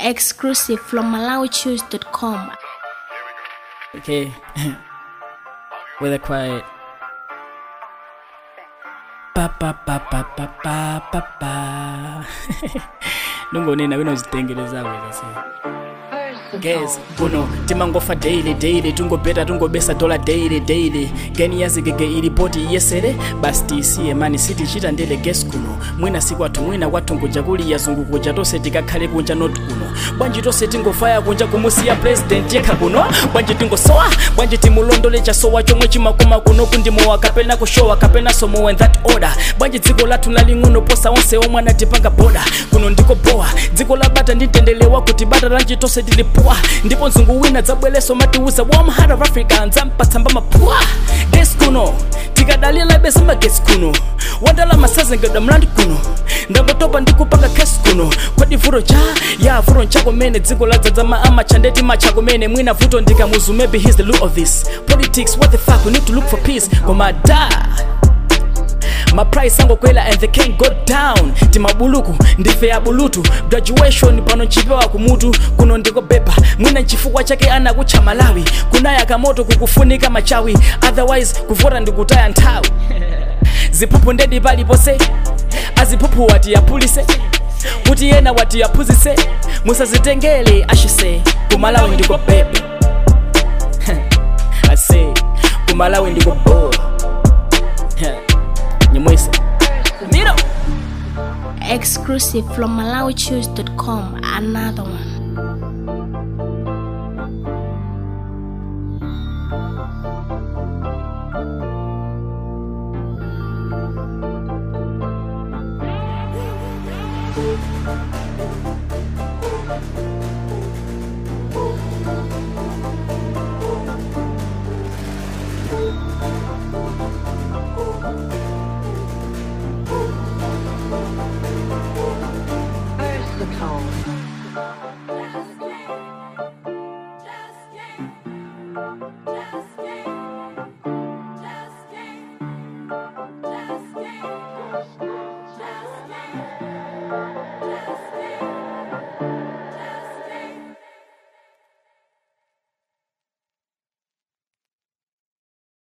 Exclusive from MalawiChoose.com. Okay. With a quiet. Pa pa pa pa pa pa pa pa. Nungonena wena uzitengeleza wena sasa. Guys, kuno timangofa daily daily tungobeta tungobesa dola daily daily geni yazigege ilipoti yesere basi tisiye mani sitichita ndele gesi kuno mwina siku athu mwina kwatunguja kuli yazungukuja tonse tikakhale kunja not kuno bwanji tonse tingofaya kunja kumusiya president yekha kuno bwanji tingosowa bwanji timulondole chasowa chomwe chimakoma kuno kundimowa kapena kushowa kapena somowa in that order bwanji dziko lathu laling'ono posa onse omwe anatipanga boda kuno ndiko bowa dziko labata nditendelewa kuti bata lanji tonse tilipuwa ndipo mzungu wina dzabweleso matiuza warm heart of africa nzampatsamba maphuwa gesi kuno tikadalira besa magesi kuno wandalama sazengedwa mlandu kuno ndangotopa ndikupanga kesi kuno kwadi vuto cha ya vuto nchako mene dziko ladzadzama amacha ndeti macha kumene mwina vuto ndikamuzu maybe he's the look of this politics what the fuck we need to look for peace koma da maprice angokwela and they can't go down timabuluku ndife ya bulutu graduation pano nchipewa kumutu kuno ndiko bepa mwina nchifukwa chake anakutcha malawi kunaya kamoto kukufunika machawi otherwise kuvota ndikutaya nthawi ziphuphu ndedi palipose aziphuphu wati yapulise kuti yena wati yaphunzise musazitengele ashise kumalawi ndiko bepa ase kumalawi ndiko boa nyimwisa miro Exclusive from MalawiChoose.com. Another one.